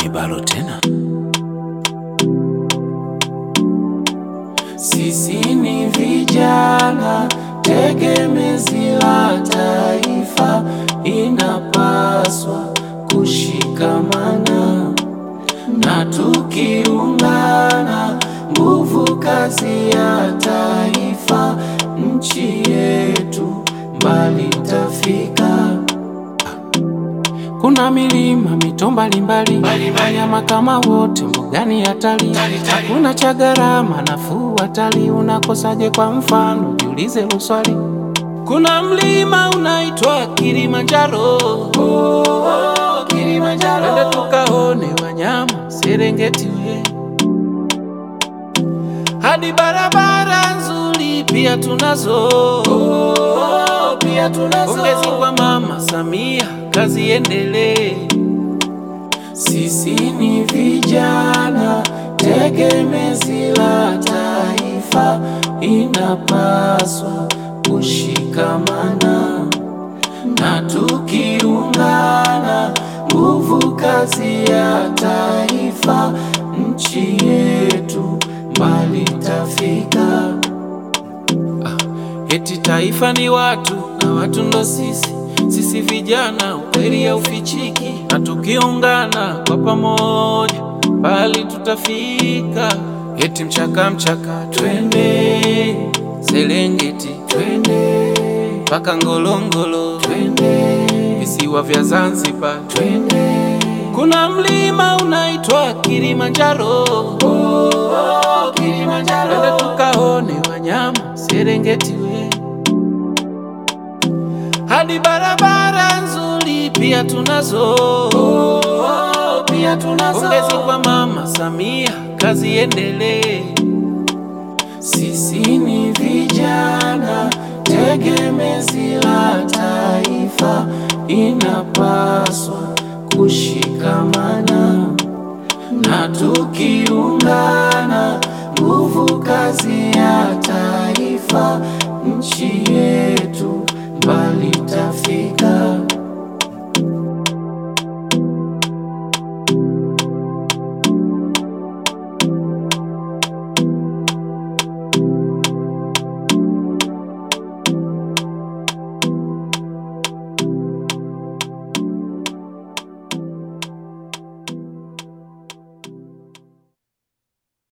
kibalo tena. Sisi ni vijana tegemezi la taifa, inapaswa kushikamana na tukiungana, nguvu kazi ya taifa, nchi yetu mbali tafika. Kuna milima mito mbalimbali, wanyama kama wote mbugani hatari, hakuna cha gharama nafuu hatari. Unakosaje? Kwa mfano jiulize hilo swali. Kuna mlima unaitwa Kilimanjaro, oh, oh, Kilimanjaro. Twende tukaone wanyama Serengeti we hadi barabara nzuri pia tunazo, oh, pia tunazo. Pongezi kwa Mama Samia, kazi endelee. Sisi ni vijana tegemezi la taifa, inapaswa kushikamana na tukiungana, nguvu kazi ya taifa, nchi yetu mbali tafika. Eti taifa ni watu na watu ndo sisi, sisi vijana, ukweli haufichiki, na tukiungana kwa pamoja mbali tutafika. Eti mchaka mchaka, twende Serengeti, twende mpaka Ngorongoro, twende visiwa vya Zanzibar, twende kuna mlima unaitwa Kilimanjaro, oh, oh, Kilimanjaro. Twende tukaone wanyama Serengeti we hadi barabara nzuri pia tunazo, oh, oh, pia tunazo. Pongezi kwa Mama Samia, kazi endelee. Sisi ni vijana tegemezi la taifa, inapaswa kushikamana na tukiungana, nguvu kazi ya taifa